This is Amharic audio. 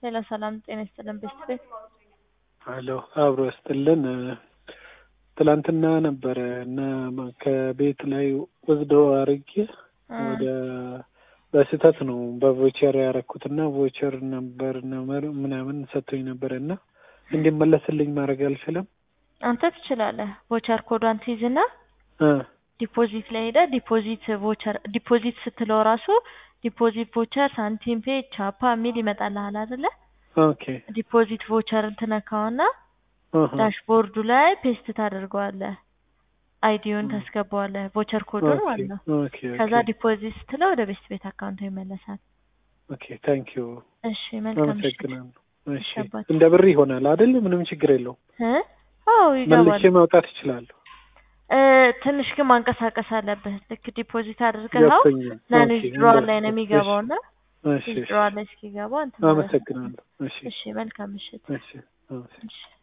ሌላ ሰላም ጤና ይስጥልን ቤስት ቤት አሎ አብሮ ያስጥልን። ትላንትና ነበረ እና ከቤት ላይ ወስዶ አርጌ ወደ በስህተት ነው በቮቸር ያረኩትና ቮቸር ነበር ምናምን ሰጥቶኝ ነበረ እና እንዲመለስልኝ ማድረግ አልችልም። አንተ ትችላለህ። ቮቸር ኮዷን ትይዝና ዲፖዚት ላይ ሄደ ዲፖዚት ቮቸር ዲፖዚት ስትለው ራሱ ዲፖዚት ቮቸር ሳንቲም ፔ ቻፓ የሚል ይመጣልሃል አይደለ? ኦኬ ዲፖዚት ቮቸርን ትነካውና ዳሽቦርዱ ላይ ፔስት ታደርገዋለህ። አይዲውን ታስገባዋለህ ቮቸር ኮዱን ማለት ነው። ኦኬ ከዛ ዲፖዚት ስትለው ወደ ቤስት ቤት አካውንቱ ይመለሳል። ኦኬ ታንክ ዩ እሺ መልካም ምሽት። አመሰግናለሁ። እሺ ይገባል። እንደ ብር ይሆናል አይደል? ምንም ችግር የለውም። እ? አዎ ይገባል። መልሼ ማውጣት እችላለሁ። እ ትንሽ ግን ማንቀሳቀስ አለብህ። ልክ ዲፖዚት አድርገኸው ገብቶኛል። ለንጅ ኦኬ፣ ድሮዋል እንደ- ላይ ነው የሚገባው እና እሺ እሺ ድሮዋል ላይ እስኪገባ እንትን ማለት ነው። አመሰግናለሁ። እሺ እሺ መልካም ምሽት። እሺ አመሰግናለሁ። እሺ